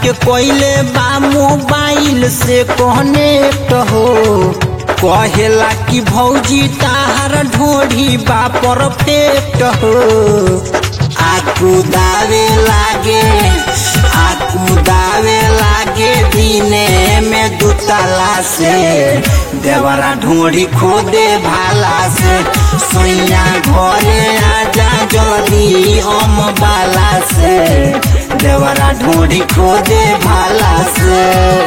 के कोइले बा मोबाइल से कनेक्ट हो कहेला कि भौजी ताहर ढोढ़ी बा परफेक्ट हो आकू दावे लागे आकू दावे लागे दिने में दुतला से देवरा ढोढ़ी खोदे भाला से सोइया घरे आजा जल्दी हम बाला से देवरा ढोढ़ी खोदे भाला से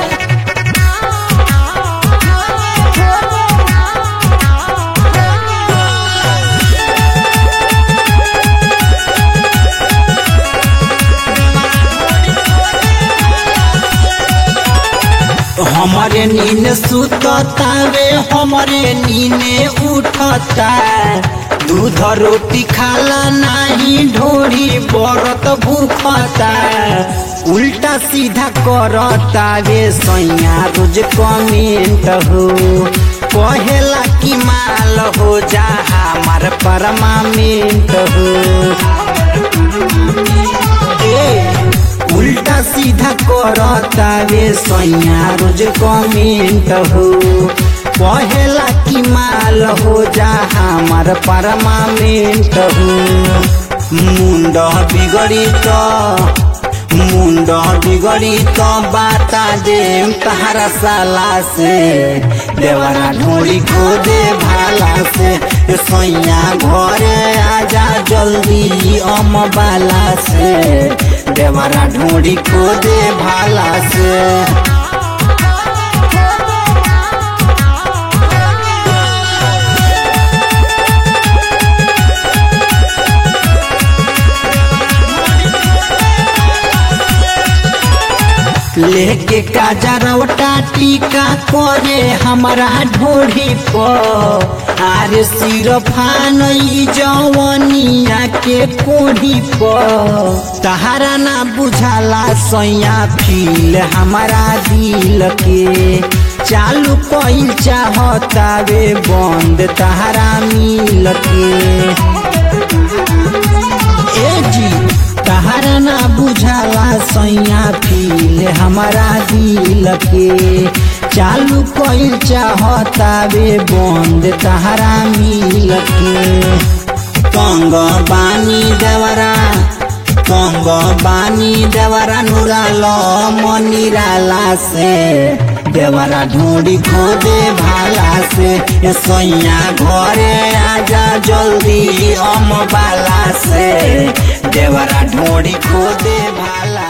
हमारे नीन सुततावे हमारे नीने उठता दूध रोटी खाला नाही ढोरी बरत भूखता उल्टा सीधा करता वे सैया रोज कमेंट हो कहेला कि माल हो जा हमार परमामेंट हो ए, उल्टा सीधा करता वे सैया रोज कमेंट हो कहेला कि माल हो जा हमार परमामेंट हो मुंड बिगड़ी तो मुंड बिगड़ी तो बाता दे तहरा साला से देवरा ढोड़ी खो दे भाला से सैया घरे आजा जल्दी अम बाला से देवरा ढोड़ी खो दे भाला से लेके काजरवटा टीका करे हमारा ढोढ़ी पर आरे सिरफान जवनिया के कोढ़ी पर तहारा ना बुझाला सैया फील हमारा दिल के चालू कइल चाहता वे बंद तहारा मिल के ए जी तहारा ना बुझाला सैया फील हमारा दिल के चालू कइल चाहता वे बंद तहारा मिल के कंग बानी देवरा कंग बानी देवरा नुराल मनिराला से देवरा ढूंढी खोदे भाला से ए सैया घरे आजा जल्दी अम बाला से देवरा ढूंढी खोदे भाला